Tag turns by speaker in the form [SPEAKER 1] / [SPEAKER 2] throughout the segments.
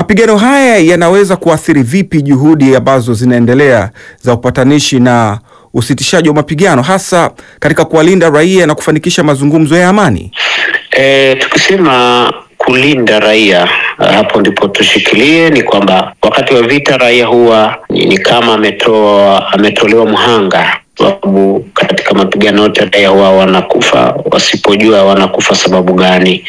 [SPEAKER 1] Mapigano haya yanaweza kuathiri vipi juhudi ambazo zinaendelea za upatanishi na usitishaji wa mapigano hasa katika kuwalinda raia na kufanikisha mazungumzo ya amani?
[SPEAKER 2] E, tukisema kulinda raia hapo ndipo tushikilie, ni kwamba wakati wa vita raia huwa ni, ni kama ametoa ametolewa mhanga, sababu katika mapigano yote raia huwa wanakufa, wasipojua wanakufa sababu gani.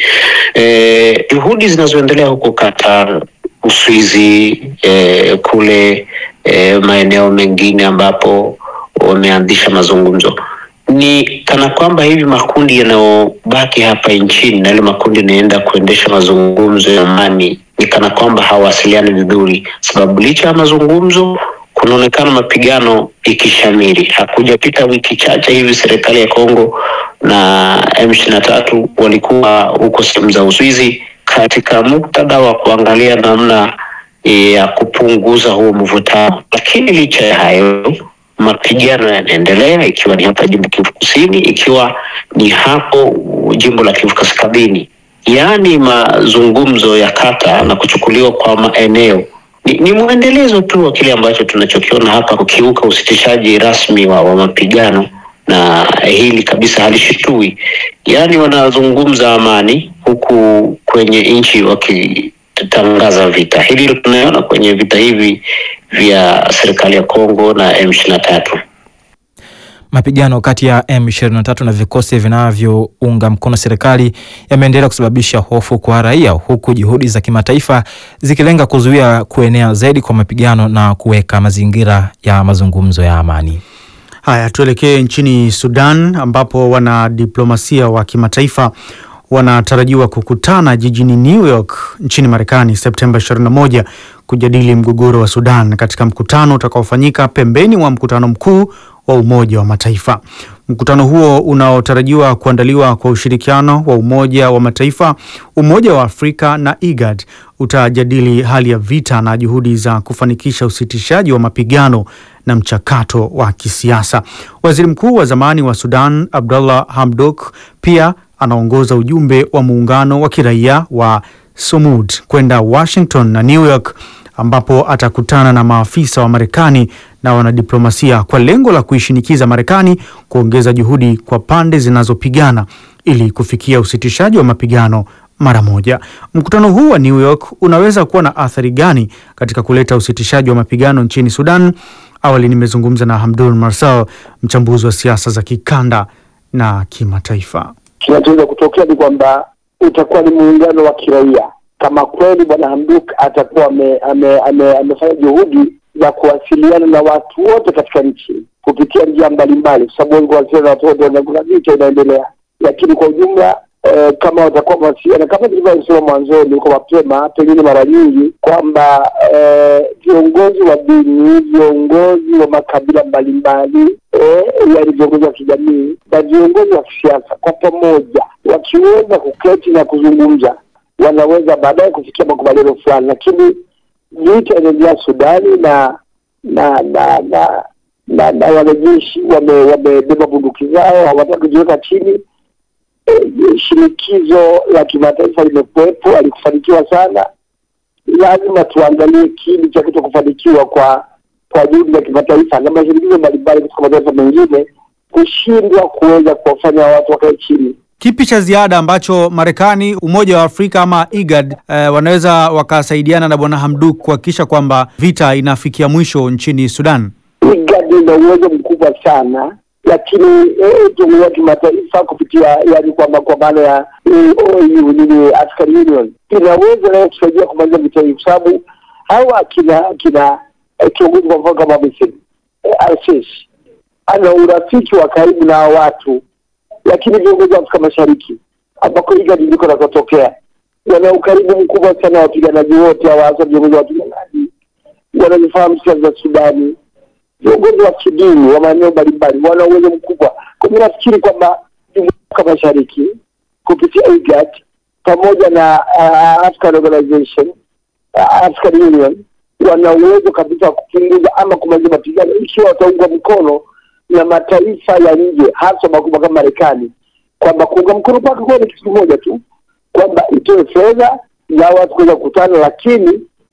[SPEAKER 2] E, juhudi zinazoendelea huko Qatar, Uswizi, e, kule e, maeneo mengine ambapo wameanzisha mazungumzo ni kana kwamba hivi makundi yanayobaki hapa nchini na yale makundi yanaenda kuendesha mazungumzo ya amani ni kana kwamba hawasiliani vizuri, sababu licha ya mazungumzo kunaonekana mapigano ikishamiri. Hakujapita wiki chache hivi serikali ya Kongo na M ishirini na tatu walikuwa huko sehemu za Uswizi katika muktadha wa kuangalia namna ya kupunguza huo mvutano, lakini licha ya hayo mapigano yanaendelea, ikiwa ni hapa jimbo Kivu Kusini, ikiwa ni hapo jimbo la Kivu Kaskazini. Yaani mazungumzo ya kata na kuchukuliwa kwa maeneo ni, ni mwendelezo tu wa kile ambacho tunachokiona hapa, kukiuka usitishaji rasmi wa, wa mapigano, na hili kabisa halishitui. Yaani wanazungumza amani huku kwenye nchi waki tangaza vita. Hili ndio tunaona kwenye vita hivi vya serikali ya Kongo na M23.
[SPEAKER 3] Mapigano kati ya M23 na vikosi vinavyounga mkono serikali yameendelea kusababisha hofu kwa raia, huku juhudi za kimataifa zikilenga kuzuia kuenea zaidi kwa mapigano na kuweka mazingira ya mazungumzo ya amani.
[SPEAKER 4] Haya, tuelekee nchini Sudan ambapo wanadiplomasia wa kimataifa wanatarajiwa kukutana jijini New York nchini Marekani Septemba 21 kujadili mgogoro wa Sudan katika mkutano utakaofanyika pembeni mwa mkutano mkuu wa Umoja wa Mataifa. Mkutano huo unaotarajiwa kuandaliwa kwa ushirikiano wa Umoja wa Mataifa, Umoja wa Afrika na IGAD utajadili hali ya vita na juhudi za kufanikisha usitishaji wa mapigano na mchakato wa kisiasa. Waziri Mkuu wa zamani wa Sudan Abdullah Hamdok pia anaongoza ujumbe wa muungano wa kiraia wa Sumud kwenda Washington na New York ambapo atakutana na maafisa wa Marekani na wanadiplomasia kwa lengo la kuishinikiza Marekani kuongeza juhudi kwa pande zinazopigana ili kufikia usitishaji wa mapigano mara moja. Mkutano huu wa New York unaweza kuwa na athari gani katika kuleta usitishaji wa mapigano nchini Sudan? Awali nimezungumza na Hamdun Marsal, mchambuzi wa siasa za kikanda na kimataifa.
[SPEAKER 5] Kinachoweza kutokea ni kwamba utakuwa ni muungano wa kiraia kama kweli bwana Hamduk atakuwa amefanya ame, ame, ame juhudi za kuwasiliana na watu wote katika nchi kupitia njia mbalimbali, kwa sababu wengi wanasema na watu wote, kuna vita inaendelea, lakini kwa ujumla eh, kama watakuwa mawasiliana kama tulivyosema mwanzoni kwa mapema, pengine mara nyingi kwamba viongozi eh, wa dini, viongozi wa makabila mbalimbali eh, yaani viongozi wa kijamii na viongozi wa kisiasa kwa pamoja wakiweza kuketi na kuzungumza wanaweza baadaye kufikia makubaliano fulani, lakini vita inaendelea Sudani na na na na na, na wanajeshi wamebeba bunduki zao, hawataka kujiweka chini. E, shinikizo la kimataifa limekuwepo, alikufanikiwa sana. Lazima tuangalie kiini cha kuto kufanikiwa kwa kwa juhudi za kimataifa na mashinikizo mbalimbali katika mataifa mengine kushindwa kuweza kuwafanya watu wakae chini.
[SPEAKER 4] Kipi cha ziada ambacho Marekani, Umoja wa Afrika ama IGAD eh, wanaweza wakasaidiana na Bwana Hamduk kuhakikisha kwamba vita inafikia mwisho nchini Sudan?
[SPEAKER 5] IGAD ina uwezo mkubwa sana, lakini jumuiya ya kimataifa kupitia yani kwamba kwa maana ya AU nini, African Union inaweza nayo kusaidia kumaliza vita hii, kwa sababu hawa kina kina kiongozi kwa mfano kama Misri Al-Sisi ana urafiki wa karibu na watu lakini viongozi wa Afrika Mashariki ambako IGAD ndiko nakotokea wana ukaribu mkubwa sana wa wapiganaji wote hawa, hasa viongozi wa wapiganaji wanazifahamu siasa za Sudani, viongozi wa kidini wa maeneo mbalimbali wana uwezo mkubwa. Kwa hiyo nafikiri kwamba jumuiya ya Afrika Mashariki kupitia IGAD pamoja na uh, African Organization uh, African Union wana uwezo kabisa wa kupunguza ama kumaliza mapigano ikiwa wataungwa mkono na mataifa ya nje hasa makubwa kama Marekani, kwamba kuunga mkono kwake kuwa ni kitu kimoja tu, kwamba itoe fedha za watu kuweza kukutana, lakini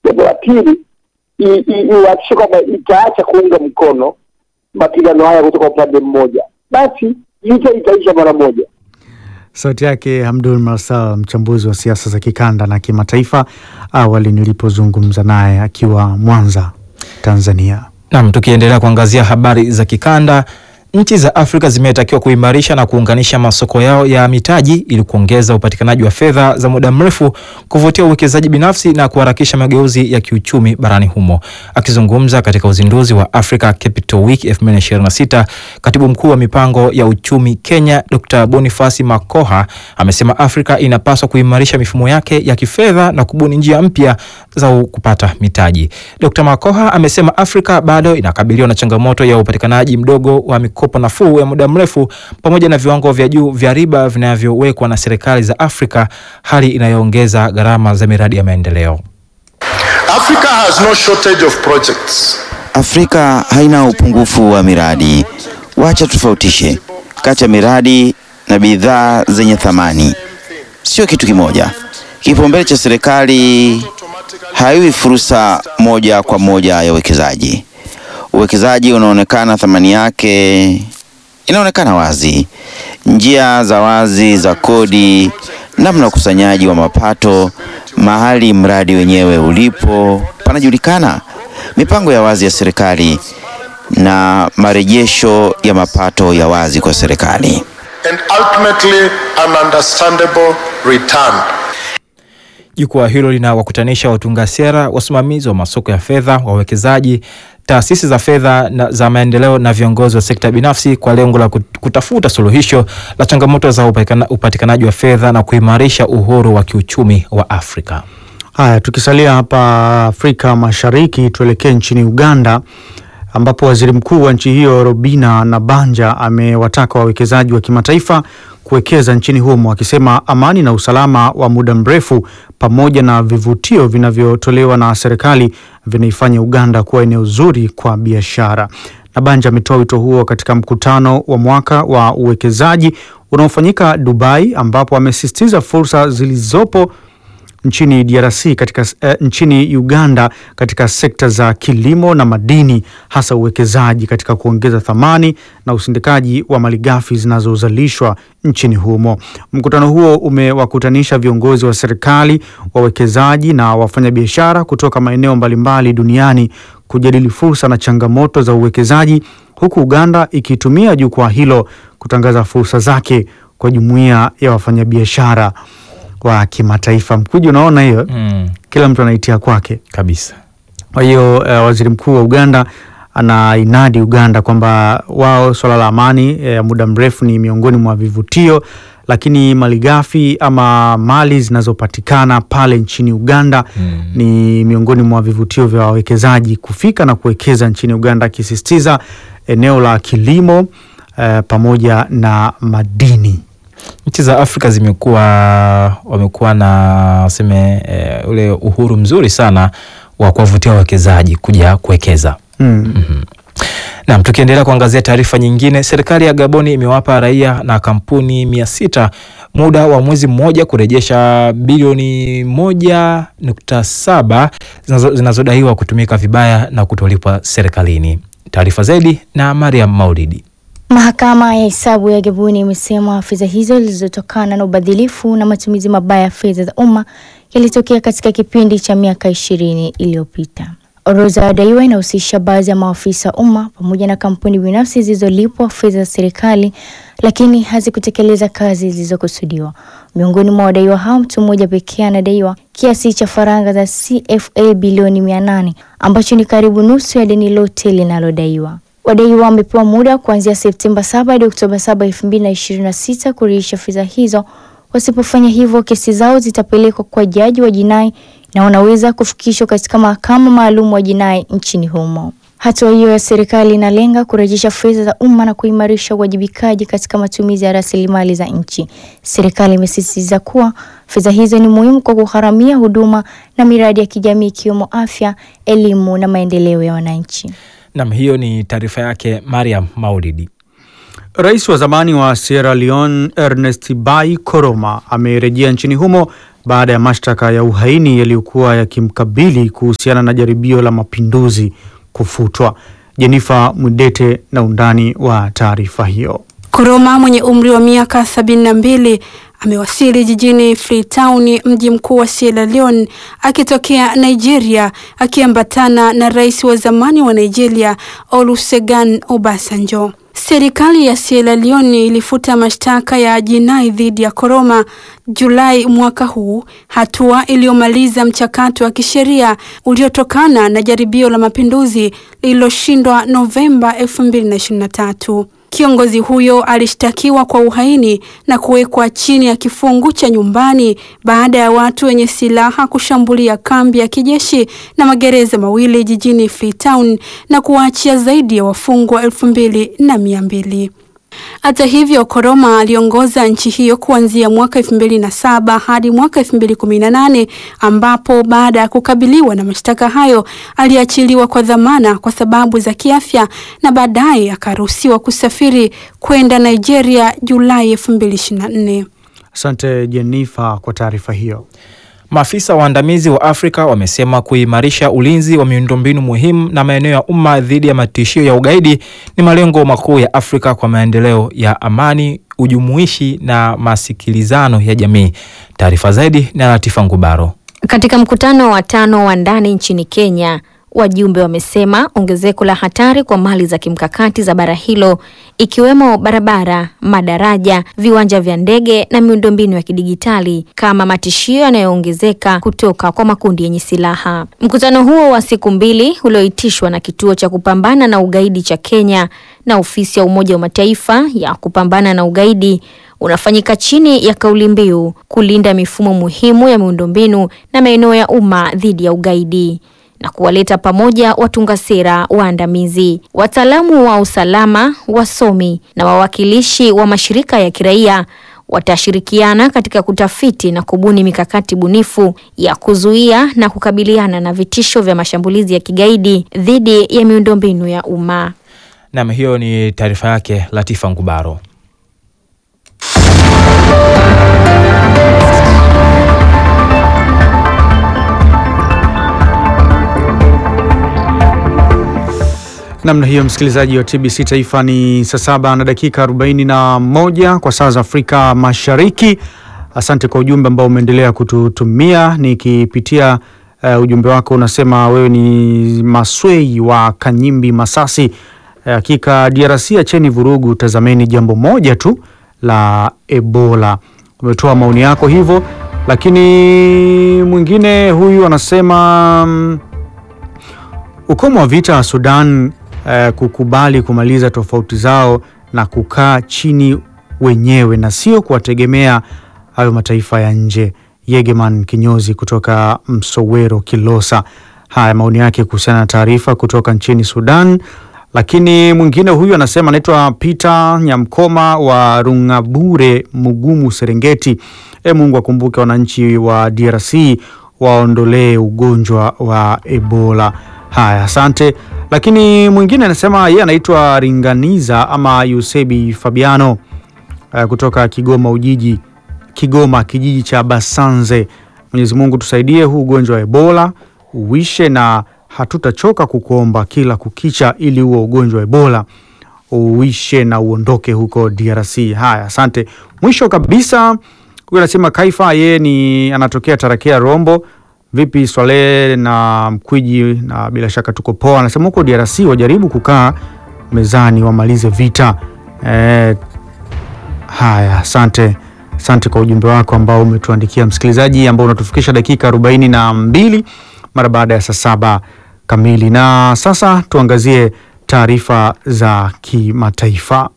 [SPEAKER 5] Jambo la pili, i- i- ihakikishe kwamba itaacha kuunga mkono mapigano haya kutoka upande mmoja, basi vita itaisha mara moja.
[SPEAKER 4] Sauti yake Hamdul Marsal, mchambuzi wa siasa za kikanda na kimataifa, awali nilipozungumza naye akiwa Mwanza, Tanzania.
[SPEAKER 3] Nam, tukiendelea kuangazia habari za kikanda, nchi za Afrika zimetakiwa kuimarisha na kuunganisha masoko yao ya mitaji ili kuongeza upatikanaji wa fedha za muda mrefu, kuvutia uwekezaji binafsi na kuharakisha mageuzi ya kiuchumi barani humo. Akizungumza katika uzinduzi wa Africa Capital Week 2026, katibu mkuu wa mipango ya uchumi Kenya Dr. Boniface Makoha amesema Afrika inapaswa kuimarisha mifumo yake ya kifedha na kubuni njia mpya za kupata mitaji. Dr. Makoha amesema Afrika bado inakabiliwa na changamoto ya upatikanaji mdogo wa mikopo nafuu ya muda mrefu pamoja na viwango vya juu vya riba vinavyowekwa na serikali za Afrika, hali inayoongeza gharama za miradi ya maendeleo.
[SPEAKER 6] Africa has no shortage of projects.
[SPEAKER 7] Afrika haina upungufu wa miradi. Wacha tofautishe kati ya miradi na bidhaa zenye thamani, sio kitu kimoja. Kipaumbele cha serikali haiwi fursa moja kwa moja ya uwekezaji. Uwekezaji unaonekana, thamani yake inaonekana wazi, njia za wazi za kodi, namna ukusanyaji wa mapato, mahali mradi wenyewe ulipo panajulikana, mipango ya wazi ya serikali na marejesho ya mapato ya wazi kwa serikali.
[SPEAKER 6] and ultimately an understandable return.
[SPEAKER 3] Jukwaa hilo linawakutanisha watunga sera, wasimamizi wa masoko ya fedha, wawekezaji, taasisi za fedha na za maendeleo na viongozi wa sekta binafsi kwa lengo la kut- kutafuta suluhisho la changamoto za upatikana- upatikanaji wa fedha na kuimarisha uhuru wa kiuchumi wa Afrika.
[SPEAKER 4] Haya, tukisalia hapa Afrika Mashariki, tuelekee nchini Uganda ambapo waziri mkuu wa nchi hiyo Robina Nabanja amewataka wawekezaji wa kimataifa kuwekeza nchini humo, akisema amani na usalama wa muda mrefu pamoja na vivutio vinavyotolewa na serikali vinaifanya Uganda kuwa eneo zuri kwa biashara. Nabanja ametoa wito huo katika mkutano wa mwaka wa uwekezaji unaofanyika Dubai, ambapo amesisitiza fursa zilizopo nchini DRC katika eh, nchini Uganda katika sekta za kilimo na madini, hasa uwekezaji katika kuongeza thamani na usindikaji wa malighafi zinazozalishwa nchini humo. Mkutano huo umewakutanisha viongozi wa serikali, wawekezaji na wafanyabiashara kutoka maeneo mbalimbali duniani kujadili fursa na changamoto za uwekezaji, huku Uganda ikitumia jukwaa hilo kutangaza fursa zake kwa jumuiya ya wafanyabiashara wa kimataifa. Mkuji, unaona hiyo
[SPEAKER 3] Mm,
[SPEAKER 4] kila mtu anaitia kwake.
[SPEAKER 3] kabisa.
[SPEAKER 4] Kwa hiyo uh, waziri mkuu wa Uganda anainadi Uganda kwamba wao swala la amani ya muda mrefu ni miongoni mwa vivutio, lakini malighafi ama mali zinazopatikana pale nchini Uganda
[SPEAKER 3] Mm.
[SPEAKER 4] ni miongoni mwa vivutio vya wawekezaji kufika na kuwekeza nchini Uganda, akisisitiza eneo la kilimo uh, pamoja na madini.
[SPEAKER 3] Nchi za Afrika zimekuwa wamekuwa na seme e, ule uhuru mzuri sana wa kuwavutia wawekezaji kuja kuwekeza.
[SPEAKER 4] Mm.
[SPEAKER 3] Naam, tukiendelea kuangazia taarifa nyingine, serikali ya Gaboni imewapa raia na kampuni mia sita muda wa mwezi mmoja kurejesha bilioni moja nukta saba zinazo- zinazodaiwa kutumika vibaya na kutolipwa serikalini. Taarifa zaidi na Mariam Maulidi.
[SPEAKER 8] Mahakama ya hesabu ya Gaboni imesema fedha hizo zilizotokana na ubadhilifu na matumizi mabaya ya fedha za umma yalitokea katika kipindi cha miaka ishirini iliyopita. Orodha ya daiwa inahusisha baadhi ya maafisa wa umma pamoja na kampuni binafsi zilizolipwa fedha za serikali lakini hazikutekeleza kazi zilizokusudiwa. Miongoni mwa wadaiwa hao, mtu mmoja pekee anadaiwa kiasi cha faranga za CFA bilioni mia nane ambacho ni karibu nusu ya deni lote linalodaiwa. Wadaiwa wamepewa muda kuanzia Septemba 7 hadi Oktoba 7, 2026 kurejesha fedha hizo. Wasipofanya hivyo, kesi zao zitapelekwa kwa jaji wa jinai na wanaweza kufikishwa katika mahakama maalum wa jinai nchini humo. Hatua hiyo ya serikali inalenga kurejesha fedha za umma na kuimarisha uwajibikaji katika matumizi ya rasilimali za nchi. Serikali imesisitiza kuwa fedha hizo ni muhimu kwa kugharamia huduma na miradi ya kijamii ikiwemo afya, elimu na maendeleo ya wananchi.
[SPEAKER 3] Naam, hiyo ni taarifa yake Mariam Maulidi.
[SPEAKER 4] Rais wa zamani wa Sierra Leone Ernest Bai Koroma amerejea nchini humo baada ya mashtaka ya uhaini yaliyokuwa yakimkabili kuhusiana na jaribio la mapinduzi kufutwa. Jenifa Mwidete na undani wa taarifa hiyo.
[SPEAKER 9] Koroma mwenye umri wa miaka sabini na mbili amewasili jijini Freetown, mji mkuu wa Sierra Leone, akitokea Nigeria, akiambatana na rais wa zamani wa Nigeria Olusegun Obasanjo. Serikali ya Sierra Leone ilifuta mashtaka ya jinai dhidi ya Koroma Julai mwaka huu, hatua iliyomaliza mchakato wa kisheria uliotokana na jaribio la mapinduzi lililoshindwa Novemba 2023. Kiongozi huyo alishtakiwa kwa uhaini na kuwekwa chini ya kifungu cha nyumbani baada ya watu wenye silaha kushambulia kambi ya kijeshi na magereza mawili jijini Freetown na kuwaachia zaidi ya wafungwa elfu mbili na mia mbili. Hata hivyo, Koroma aliongoza nchi hiyo kuanzia mwaka elfu mbili na saba hadi mwaka elfu mbili kumi na nane ambapo baada ya kukabiliwa na mashtaka hayo aliachiliwa kwa dhamana kwa sababu za kiafya na baadaye akaruhusiwa kusafiri kwenda Nigeria Julai elfu mbili ishirini na nne.
[SPEAKER 4] Asante Jenifa kwa taarifa hiyo.
[SPEAKER 3] Maafisa waandamizi wa Afrika wamesema kuimarisha ulinzi wa miundombinu muhimu na maeneo ya umma dhidi ya matishio ya ugaidi ni malengo makuu ya Afrika kwa maendeleo ya amani, ujumuishi na masikilizano ya jamii. Taarifa zaidi na Latifa Ngubaro.
[SPEAKER 10] Katika mkutano wa tano wa ndani nchini Kenya, wajumbe wamesema ongezeko la hatari kwa mali za kimkakati za bara hilo ikiwemo barabara, madaraja, viwanja vya ndege na miundombinu ya kidigitali kama matishio yanayoongezeka kutoka kwa makundi yenye silaha. Mkutano huo wa siku mbili ulioitishwa na kituo cha kupambana na ugaidi cha Kenya na ofisi ya Umoja wa Mataifa ya kupambana na ugaidi unafanyika chini ya kauli mbiu kulinda mifumo muhimu ya miundombinu na maeneo ya umma dhidi ya ugaidi na kuwaleta pamoja watunga sera waandamizi, wataalamu wa usalama, wasomi na wawakilishi wa mashirika ya kiraia watashirikiana katika kutafiti na kubuni mikakati bunifu ya kuzuia na kukabiliana na vitisho vya mashambulizi ya kigaidi dhidi ya miundombinu ya umma.
[SPEAKER 3] Nam, hiyo ni taarifa yake Latifa Ngubaro.
[SPEAKER 4] Namna hiyo msikilizaji wa TBC Taifa, ni saa saba na dakika arobaini na moja kwa saa za Afrika Mashariki. Asante kwa ujumbe ambao umeendelea kututumia. Nikipitia uh, ujumbe wako unasema wewe ni Maswei wa Kanyimbi, Masasi. Hakika uh, DRC acheni vurugu, tazameni jambo moja tu la Ebola. Umetoa maoni yako hivyo, lakini mwingine huyu anasema um, ukomo wa vita wa Sudan uh, kukubali kumaliza tofauti zao na kukaa chini wenyewe na sio kuwategemea hayo mataifa ya nje. Yegeman Kinyozi kutoka Msowero, Kilosa. Haya maoni yake kuhusiana na taarifa kutoka nchini Sudan. Lakini mwingine huyu anasema anaitwa Peter Nyamkoma wa Rungabure, Mugumu, Serengeti. E, Mungu akumbuke wananchi wa DRC waondolee ugonjwa wa Ebola. Haya, asante. Lakini mwingine anasema yeye anaitwa Ringaniza ama Yusebi Fabiano uh, kutoka Kigoma Ujiji, Kigoma kijiji cha Basanze. Mwenyezi Mungu tusaidie huu ugonjwa wa Ebola uishe, na hatutachoka kukuomba kila kukicha ili huo ugonjwa wa Ebola uishe na uondoke huko DRC. Haya, asante. Mwisho kabisa huyu anasema Kaifa, yeye ni anatokea Tarakea Rombo. Vipi Swale na Mkwiji, na bila shaka tuko poa. Anasema huko DRC wajaribu kukaa mezani wamalize vita. E, haya asante, asante kwa ujumbe wako ambao umetuandikia msikilizaji, ambao unatufikisha dakika arobaini na mbili mara baada ya saa saba kamili. Na sasa tuangazie taarifa za kimataifa.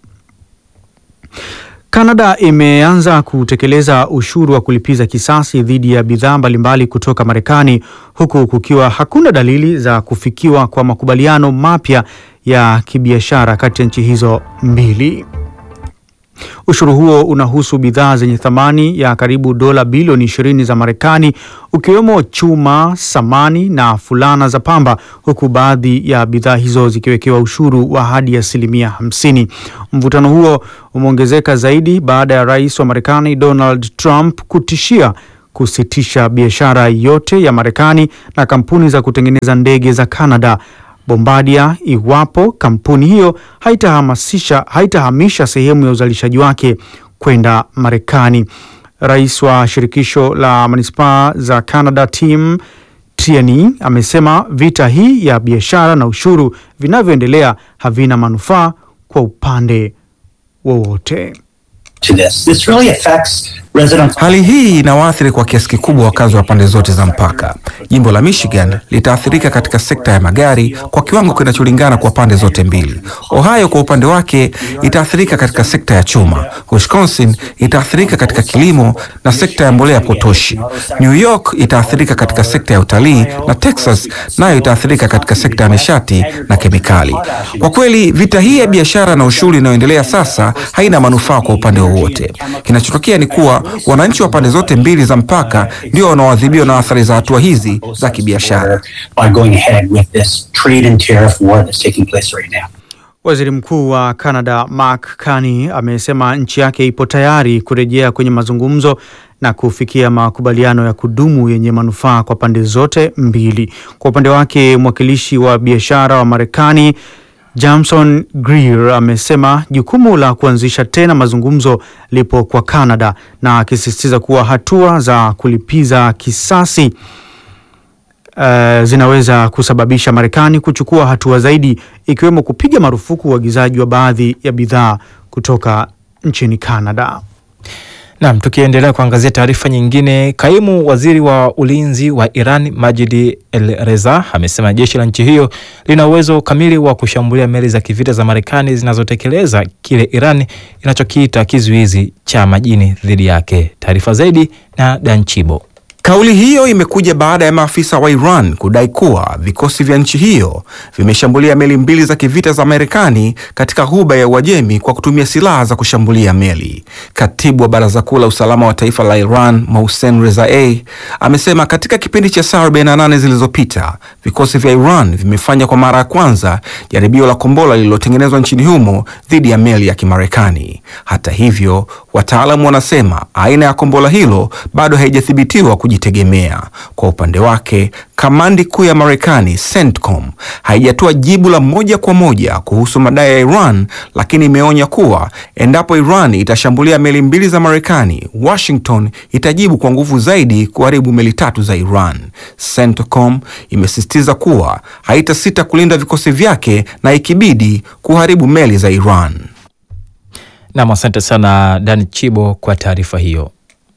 [SPEAKER 4] Kanada imeanza kutekeleza ushuru wa kulipiza kisasi dhidi ya bidhaa mbalimbali kutoka Marekani huku kukiwa hakuna dalili za kufikiwa kwa makubaliano mapya ya kibiashara kati ya nchi hizo mbili. Ushuru huo unahusu bidhaa zenye thamani ya karibu dola bilioni 20 za Marekani ukiwemo chuma, samani na fulana za pamba, huku baadhi ya bidhaa hizo zikiwekewa ushuru wa hadi asilimia 50. Mvutano huo umeongezeka zaidi baada ya rais wa Marekani Donald Trump kutishia kusitisha biashara yote ya Marekani na kampuni za kutengeneza ndege za Canada Bombardier iwapo kampuni hiyo haitahamasisha haitahamisha sehemu ya uzalishaji wake kwenda Marekani. Rais wa shirikisho la manispaa za Canada Tim Tierney amesema vita hii ya biashara na ushuru vinavyoendelea havina manufaa kwa upande wowote.
[SPEAKER 1] Hali hii inawaathiri kwa kiasi kikubwa wakazi wa pande zote za mpaka. Jimbo la Michigan litaathirika katika sekta ya magari kwa kiwango kinacholingana kwa pande zote mbili. Ohio kwa upande wake itaathirika katika sekta ya chuma. Wisconsin itaathirika katika kilimo na sekta ya mbolea potoshi. New York itaathirika katika sekta ya utalii na Texas nayo itaathirika katika sekta ya nishati na kemikali. Kwa kweli, vita hii ya biashara na ushuru inayoendelea sasa haina manufaa kwa upande wowote. Kinachotokea ni kuwa wananchi wa pande zote mbili za mpaka ndio wanaoadhibiwa na athari za hatua hizi za kibiashara.
[SPEAKER 4] Waziri Mkuu wa Canada Mark Carney amesema nchi yake ipo tayari kurejea kwenye mazungumzo na kufikia makubaliano ya kudumu yenye manufaa kwa pande zote mbili. Kwa upande wake, mwakilishi wa biashara wa Marekani Jameson Greer amesema jukumu la kuanzisha tena mazungumzo lipo kwa Canada na akisisitiza kuwa hatua za kulipiza kisasi uh, zinaweza kusababisha Marekani kuchukua hatua zaidi ikiwemo kupiga marufuku uagizaji wa baadhi ya bidhaa kutoka nchini Canada.
[SPEAKER 3] Naam, tukiendelea kuangazia taarifa nyingine, kaimu waziri wa ulinzi wa Iran Majid El Reza amesema jeshi la nchi hiyo lina uwezo kamili wa kushambulia meli za kivita za Marekani zinazotekeleza kile Iran inachokiita kizuizi cha majini dhidi yake. Taarifa zaidi na Danchibo.
[SPEAKER 1] Kauli hiyo imekuja baada ya maafisa wa Iran kudai kuwa vikosi vya nchi hiyo vimeshambulia meli mbili za kivita za Marekani katika ghuba ya Uajemi kwa kutumia silaha za kushambulia meli. Katibu wa Baraza Kuu la Usalama wa Taifa la Iran, Mohsen Rezaei, amesema katika kipindi cha saa 48 zilizopita vikosi vya Iran vimefanya kwa mara ya kwanza jaribio la kombora lililotengenezwa nchini humo dhidi ya meli ya Kimarekani. Hata hivyo, wataalamu wanasema aina ya kombora hilo bado haijathibitiwa kujitegemea. Kwa upande wake, kamandi kuu ya Marekani CENTCOM haijatoa jibu la moja kwa moja kuhusu madai ya Iran, lakini imeonya kuwa endapo Iran itashambulia meli mbili za Marekani, Washington itajibu kwa nguvu zaidi kuharibu meli tatu za Iran. CENTCOM imesisitiza kuwa haitasita kulinda vikosi vyake na ikibidi kuharibu meli za Iran.
[SPEAKER 3] Nam, asante sana Dan Chibo kwa taarifa hiyo.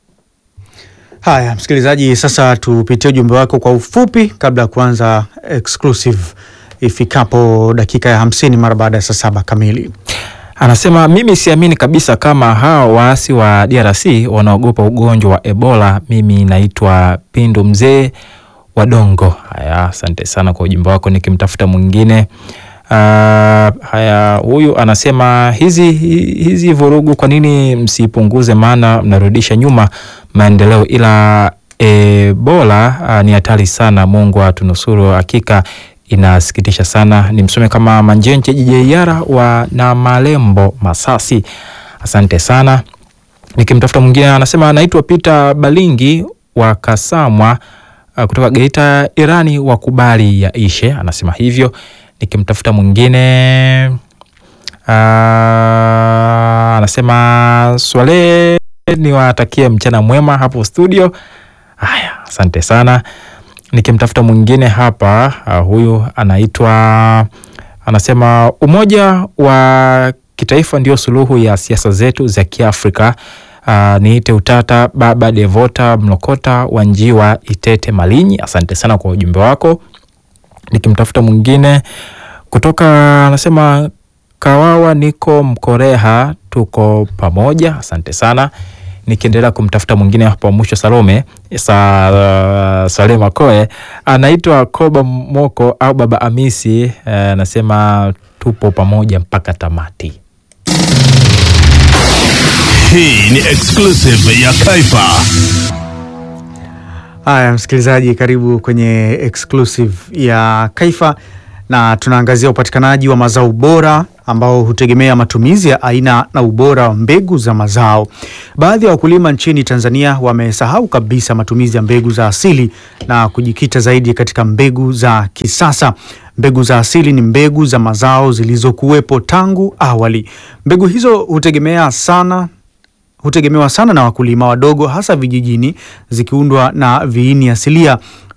[SPEAKER 4] Haya, msikilizaji, sasa tupitie ujumbe wako kwa ufupi kabla ya kuanza exclusive ifikapo dakika ya hamsini mara baada ya saa saba kamili.
[SPEAKER 3] Anasema mimi siamini kabisa kama hao waasi wa DRC wanaogopa ugonjwa wa Ebola. Mimi naitwa Pindu mzee wa Dongo. Haya, asante sana kwa ujumbe wako. Nikimtafuta mwingine Uh, haya, huyu anasema hizi hizi vurugu kwa nini msipunguze? Maana mnarudisha nyuma maendeleo, ila Ebola uh, ni hatari sana. Mungu atunusuru, hakika inasikitisha sana. Ni msome kama Manjenje Jijeiara wa na Malembo Masasi, asante sana. Nikimtafuta mwingine anasema anaitwa Peter Balingi wa Kasamwa uh, kutoka Geita Irani, wakubali ya ishe, anasema hivyo nikimtafuta mwingine uh, anasema Swale niwatakie mchana mwema hapo studio. Haya, asante sana. Nikimtafuta mwingine hapa uh, huyu anaitwa anasema umoja wa kitaifa ndio suluhu ya siasa zetu za Kiafrika. Uh, niite utata baba Devota Mlokota wa Njiwa Itete Malinyi, asante sana kwa ujumbe wako nikimtafuta mwingine kutoka anasema Kawawa, niko Mkoreha, tuko pamoja, asante sana. Nikiendelea kumtafuta mwingine hapo mwisho, Salome sa, Salema Koe anaitwa Koba Moko au Baba Amisi, anasema uh, tupo pamoja mpaka tamati.
[SPEAKER 11] Hii ni exclusive ya Kaifa.
[SPEAKER 4] Haya, msikilizaji, karibu kwenye exclusive ya Kaifa na tunaangazia upatikanaji wa mazao bora ambao hutegemea matumizi ya aina na ubora wa mbegu za mazao. Baadhi ya wakulima nchini Tanzania wamesahau kabisa matumizi ya mbegu za asili na kujikita zaidi katika mbegu za kisasa. Mbegu za asili ni mbegu za mazao zilizokuwepo tangu awali. Mbegu hizo hutegemea sana hutegemewa sana na wakulima wadogo hasa vijijini, zikiundwa na viini asilia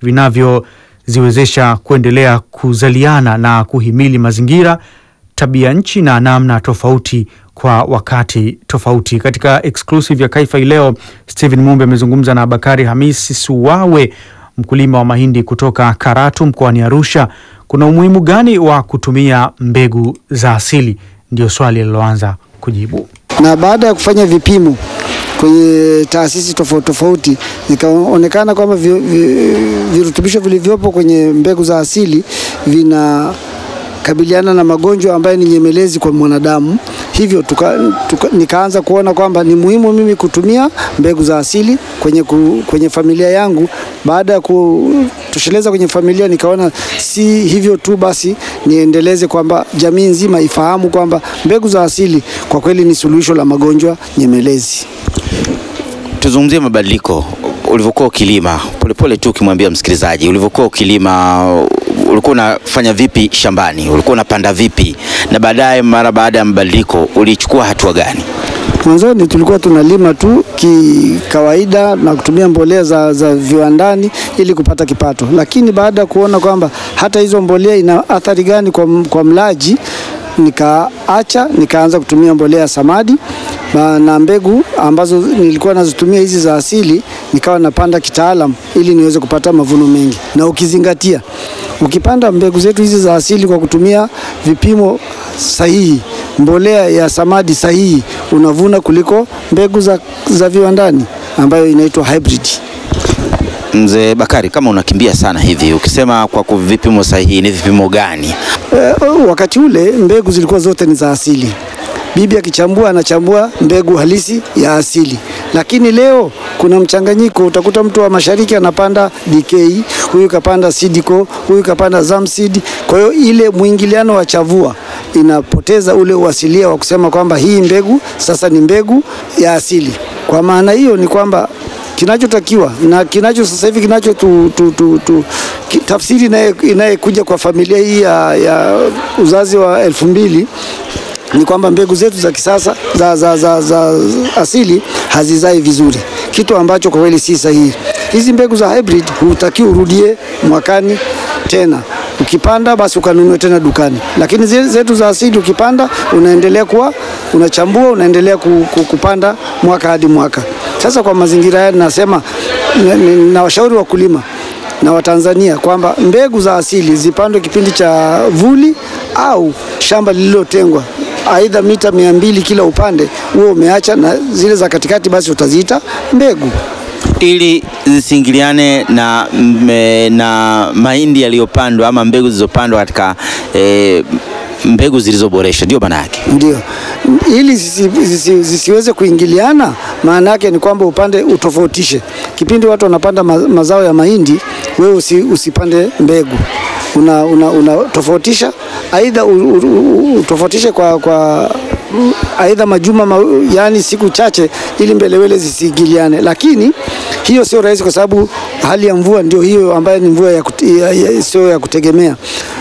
[SPEAKER 4] vinavyoziwezesha kuendelea kuzaliana na kuhimili mazingira, tabia nchi na namna tofauti kwa wakati tofauti. Katika exclusive ya Kaifa leo, Stephen Mumbe amezungumza na Bakari Hamisi Suwawe, mkulima wa mahindi kutoka Karatu mkoani Arusha. Kuna umuhimu gani wa kutumia mbegu za asili? Ndio swali aliloanza kujibu.
[SPEAKER 12] na baada ya kufanya vipimo kwenye taasisi tofauti tofauti zikaonekana kwamba vi- vi- virutubisho vilivyopo kwenye mbegu za asili vinakabiliana na magonjwa ambayo ni nyemelezi kwa mwanadamu. Hivyo tuka, tuka, nikaanza kuona kwamba ni muhimu mimi kutumia mbegu za asili kwenye, ku, kwenye familia yangu. Baada ya kutosheleza kwenye familia, nikaona si hivyo tu basi, niendeleze kwamba jamii nzima ifahamu kwamba mbegu za asili kwa kweli ni suluhisho la magonjwa nyemelezi.
[SPEAKER 7] Tuzungumzie mabadiliko ulivyokuwa ukilima, polepole tu ukimwambia msikilizaji, ulivyokuwa ukilima ulikuwa unafanya vipi shambani, ulikuwa unapanda vipi, na baadaye mara baada ya mabadiliko ulichukua hatua gani?
[SPEAKER 12] Mwanzoni tulikuwa tunalima tu kikawaida na kutumia mbolea za, za viwandani ili kupata kipato, lakini baada ya kuona kwamba hata hizo mbolea ina athari gani kwa, m- kwa mlaji nikaacha nikaanza kutumia mbolea ya samadi na, na mbegu ambazo nilikuwa nazitumia hizi za asili nikawa napanda kitaalam ili niweze kupata mavuno mengi, na ukizingatia ukipanda mbegu zetu hizi za asili kwa kutumia vipimo sahihi, mbolea ya samadi sahihi, unavuna kuliko mbegu za, za viwandani ambayo inaitwa hybrid.
[SPEAKER 7] Mzee Bakari, kama unakimbia sana hivi, ukisema kwa ku- vipimo sahihi, ni vipimo gani?
[SPEAKER 12] Eh, wakati ule mbegu zilikuwa zote ni za asili. Bibi akichambua anachambua mbegu halisi ya asili, lakini leo kuna mchanganyiko. Utakuta mtu wa mashariki anapanda DK, huyu kapanda Sidiko, huyu kapanda Zamseed. Kwa hiyo ile mwingiliano wa chavua inapoteza ule uasilia wa kusema kwamba hii mbegu sasa ni mbegu ya asili. Kwa maana hiyo ni kwamba kinachotakiwa na kinacho sasa hivi kinacho tu, tu, tu, tu, ki, tafsiri inaye- inayekuja kwa familia hii ya, ya uzazi wa elfu mbili ni kwamba mbegu zetu za kisasa za, za, za, za asili hazizai vizuri, kitu ambacho kwa kweli si sahihi. Hizi mbegu za hybrid hutakiwa urudie mwakani tena ukipanda basi ukanunue tena dukani, lakini zile zetu za asili ukipanda unaendelea kuwa unachambua, unaendelea ku, ku, kupanda mwaka hadi mwaka. Sasa kwa mazingira haya nasema na- ni- nawashauri wakulima na Watanzania kwamba mbegu za asili zipandwe kipindi cha vuli au shamba lililotengwa aidha mita mia mbili kila upande, huo umeacha na zile za katikati basi utaziita mbegu.
[SPEAKER 7] ili zisiingiliane na, mme- na mahindi yaliyopandwa ama mbegu zilizopandwa katika e, mbegu zilizoboreshwa, ndio maana yake.
[SPEAKER 12] Ndio, ili zisi, zisi, zisiweze kuingiliana, maana yake ni kwamba upande utofautishe. Kipindi watu wanapanda ma, mazao ya mahindi, wewe usi, usipande mbegu una, una, una tofautisha aidha u- u- u- utofautishe kwa, kwa mm, aidha majuma ma, yani siku chache ili mbelewele zisiingiliane, lakini hiyo sio rahisi kwa sababu hali ya mvua ndio hiyo ambayo ni mvua ya, kute- ya, ya, sio ya kutegemea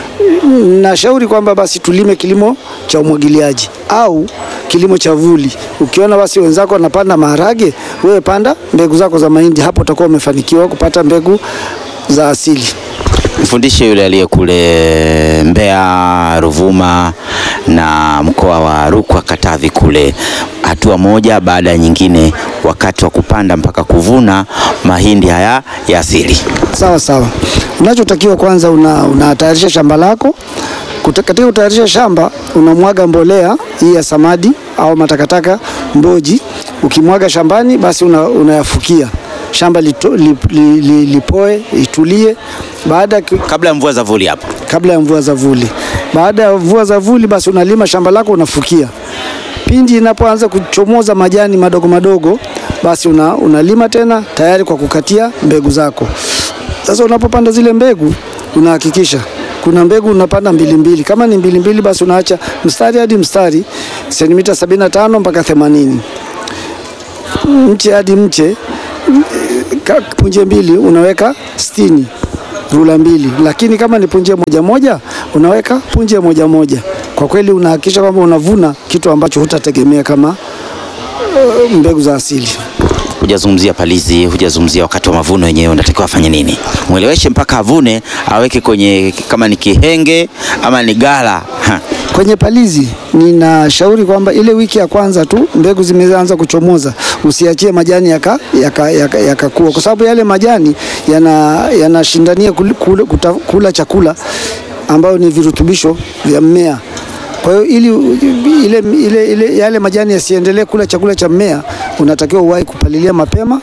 [SPEAKER 12] nashauri kwamba basi tulime kilimo cha umwagiliaji au kilimo cha vuli. Ukiona basi wenzako wanapanda maharage, wewe panda mbegu zako za mahindi, hapo utakuwa umefanikiwa kupata mbegu za asili.
[SPEAKER 7] Mfundishe yule aliye kule Mbeya, Ruvuma na mkoa wa Rukwa, Katavi kule, hatua moja baada ya nyingine, wakati wa kupanda mpaka kuvuna mahindi haya ya asili.
[SPEAKER 12] Sawa sawa. Unachotakiwa kwanza, una- unatayarisha shamba lako. Kuta- Katika kutayarisha shamba unamwaga mbolea hii ya samadi au matakataka mboji. Ukimwaga shambani, basi una, unayafukia shamba lito, li, li, li, lipoe itulie. Baada ya ki-
[SPEAKER 7] Kabla ya mvua za vuli hapo.
[SPEAKER 12] kabla ya mvua za vuli. Baada ya mvua za vuli, basi unalima shamba lako unafukia. Pindi inapoanza kuchomoza majani madogo madogo, basi una, unalima tena tayari kwa kukatia mbegu zako. Sasa unapopanda zile mbegu unahakikisha kuna mbegu unapanda mbili mbili. Kama ni mbili mbili, basi unaacha mstari hadi mstari sentimita 75 mpaka 80 mche hadi mche ka- punje mbili unaweka sitini rula mbili, lakini kama ni punje moja moja unaweka punje moja moja. Kwa kweli unahakikisha kwamba unavuna kitu ambacho hutategemea kama uh, mbegu za asili.
[SPEAKER 7] Hujazungumzia palizi, hujazungumzia wakati wa mavuno wenyewe unatakiwa afanye nini? Mweleweshe mpaka avune, aweke kwenye kama ni kihenge ama ni gala. Ha.
[SPEAKER 12] Kwenye palizi ninashauri kwamba ile wiki ya kwanza tu mbegu zimeanza kuchomoza, usiachie majani yakakua yaka, yaka, yaka kwa sababu yale majani yana- yanashindania kul- kula, kuta- kula chakula ambayo ni virutubisho vya mmea. Kwa hiyo ili ile, ile, ile, yale majani yasiendelee kula chakula cha mmea, unatakiwa uwahi kupalilia mapema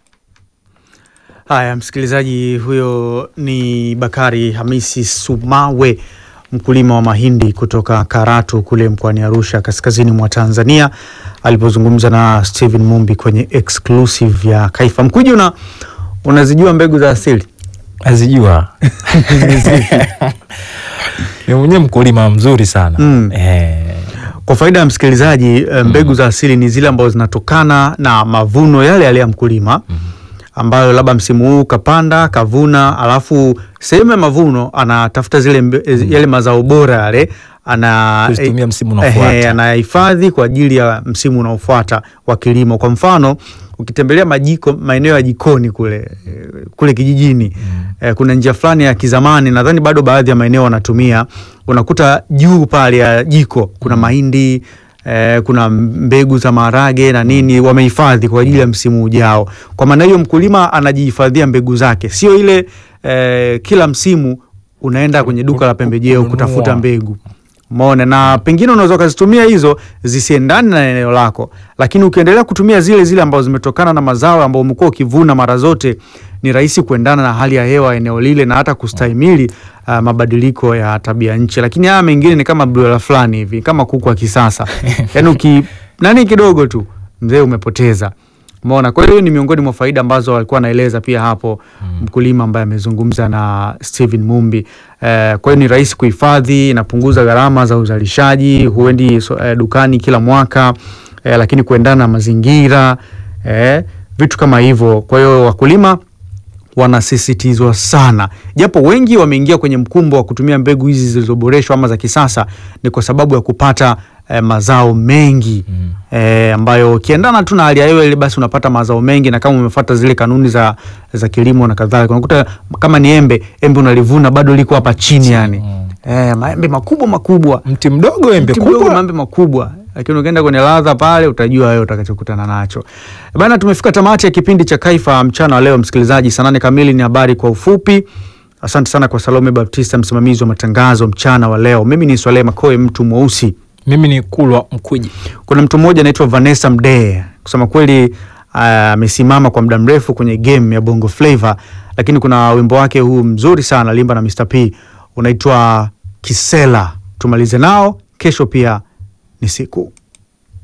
[SPEAKER 4] Haya, msikilizaji, huyo ni Bakari Hamisi Sumawe, mkulima wa mahindi kutoka Karatu kule mkoani Arusha, kaskazini mwa Tanzania, alipozungumza na Steven Mumbi kwenye exclusive ya Kaifa. Mkuji, una unazijua mbegu za asili?
[SPEAKER 3] Azijua ni mwenyewe mkulima mzuri sana
[SPEAKER 4] Mm.
[SPEAKER 3] eh,
[SPEAKER 4] Kwa faida ya msikilizaji, eh, mbegu za asili ni zile ambazo zinatokana na mavuno yale yale ya mkulima ambayo labda msimu huu kapanda kavuna, alafu sehemu ya mavuno anatafuta zile mbe, yale mazao bora yale ana
[SPEAKER 3] Kuzitumia msimu
[SPEAKER 4] eh,
[SPEAKER 3] unaofuata.
[SPEAKER 4] eh, anayahifadhi kwa ajili ya msimu unaofuata wa kilimo. Kwa mfano ukitembelea majiko maeneo ya jikoni kule eh, kule kijijini eh, kuna njia fulani ya kizamani, nadhani bado baadhi ya maeneo wanatumia, unakuta juu pale ya jiko kuna mahindi eh, kuna mbegu za maharage na nini wamehifadhi kwa ajili ya msimu ujao. Kwa maana hiyo mkulima anajihifadhia mbegu zake, sio ile eh, kila msimu unaenda kwenye duka la pembejeo kutafuta mbegu Umeona, na pengine unaweza ukazitumia hizo zisiendane na eneo lako, lakini ukiendelea kutumia zile zile ambazo zimetokana na mazao ambayo umekuwa ukivuna mara zote, ni rahisi kuendana na hali ya hewa eneo lile na hata kustahimili uh, mabadiliko ya tabia nchi. Lakini haya mengine ni kama broiler fulani hivi, kama kuku wa kisasa yani uki nani kidogo tu mzee umepoteza. Umeona, kwa hiyo ni miongoni mwa faida ambazo alikuwa anaeleza pia hapo mkulima ambaye amezungumza na Steven Mumbi. Eh, kwa hiyo ni rahisi kuhifadhi, inapunguza gharama za uzalishaji, huendi so, eh, dukani kila mwaka eh, lakini kuendana na mazingira eh, vitu kama hivyo. Kwa hiyo wakulima wanasisitizwa sana, japo wengi wameingia kwenye mkumbo wa kutumia mbegu hizi zilizoboreshwa ama za kisasa, ni kwa sababu ya kupata eh, mazao mengi mm. eh, ambayo ukiendana tu na hali ya hewa ile, basi unapata mazao mengi, na kama umefuata zile kanuni za, za kilimo na kadhalika, unakuta kama ni embe, embe unalivuna bado liko hapa chini yani mm. eh, maembe makubwa makubwa,
[SPEAKER 3] mti mdogo embe
[SPEAKER 4] mti mdogo,
[SPEAKER 3] kubwa.
[SPEAKER 4] maembe makubwa lakini ukienda kwenye ladha pale utajua wewe utakachokutana nacho bana. Tumefika tamati ya kipindi cha Kaifa mchana wa leo, msikilizaji. Saa nane kamili ni habari kwa ufupi. Asante sana kwa Salome Baptista, msimamizi wa matangazo mchana wa leo. Mimi ni Swaleh Makoe, mtu mweusi.
[SPEAKER 3] Mimi ni Kulwa Mkwiji.
[SPEAKER 4] Kuna mtu mmoja anaitwa Vanessa Mdee, kusema kweli amesimama kwa muda mrefu kwenye game ya Bongo Flava, lakini kuna wimbo wake huu mzuri sana limba na Mr P unaitwa Kisela. Tumalize nao kesho, pia ni siku